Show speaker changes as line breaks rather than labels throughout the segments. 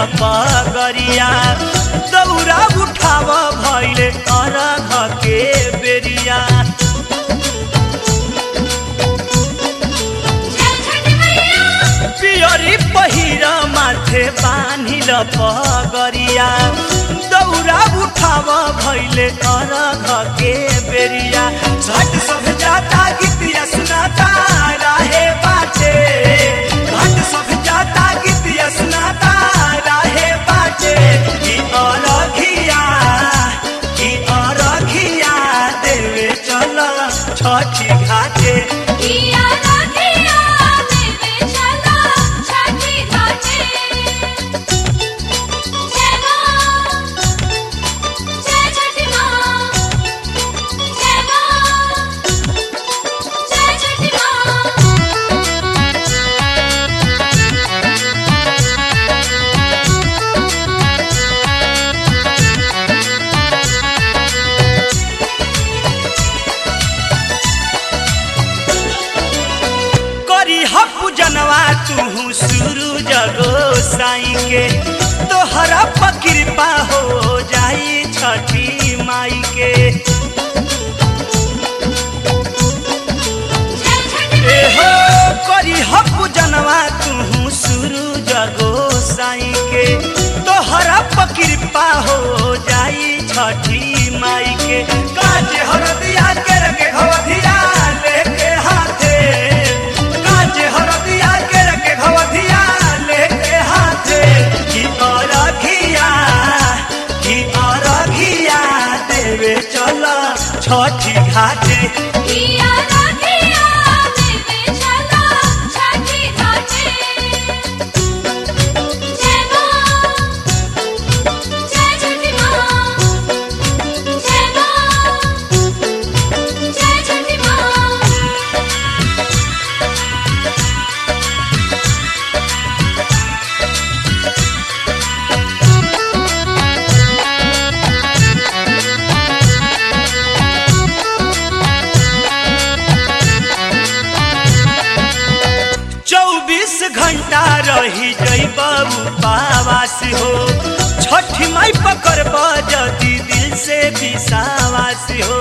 पगरिया दौरा उठाव भैले अरघ के बेरिया
जय छठी मैया
पियरी पहिर माथे बान्हिल पगरिया दौरा उठाव भैले अरघ के बेरिया झट सब जाता गीतिया सुनाता राहे बाटे झट सब जाता गीतिया सुनाता राहे बाटे की अरघिया की अरघिया देवे चल छठी घाटे
किया राधिया देवे चला छठी घाटे जय मां जय छठी मां जय मां जय छठी मां
करी हपु जनवा तू शुरू जगो साई के तोहरा पर कृपा हो जाई छठी माई के
जय छठी
ए हो करी हपु जनवा तू शुरू जगो साई के तोहरा पर कृपा हो जाई छठी माई के काज हरदिया के रखे घवधिया लेके हाथे काज हरदिया के रखे घवधिया लेके हाथे की अरघिया की अरघिया देवे चल छठी घाटे
किया राधिया देवे चला छठी घाटे जय मां जय छठी मां जय मां जय छठी मां
चौबीस घंटा रही जई बाबू पावास हो छठी माई पकड़ जदी दिल से विश्वास हो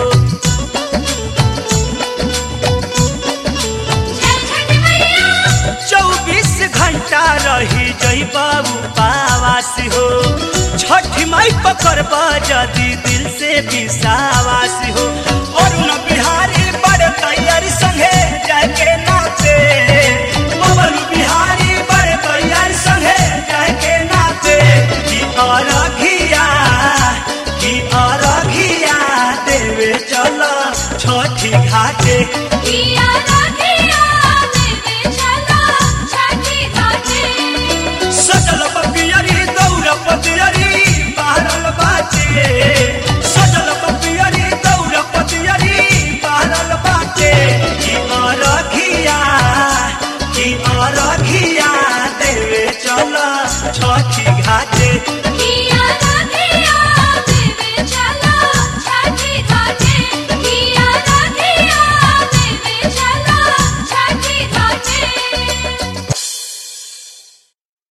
जय छठी मैया
चौबीस घंटा रही जई बाबू पावास हो छठी माई पकड़ जदी दिल से विश्वास हो और न बिहारी बड़ तैयारी संगे जाके नाचे पवन बिहारी बड़ तैयारी संगे जाके नाचे की अरघिया की अरघिया देवे चल छठी घाटे
किया राधिया देवे चला छठी घाटे
सजल पपियरी दौड़ पतियरी बहरल बाटे सजल पपियरी दौड़ पतियरी बहरल बाटे की अरघिया की अरघिया देवे चल छठी घाटे
किया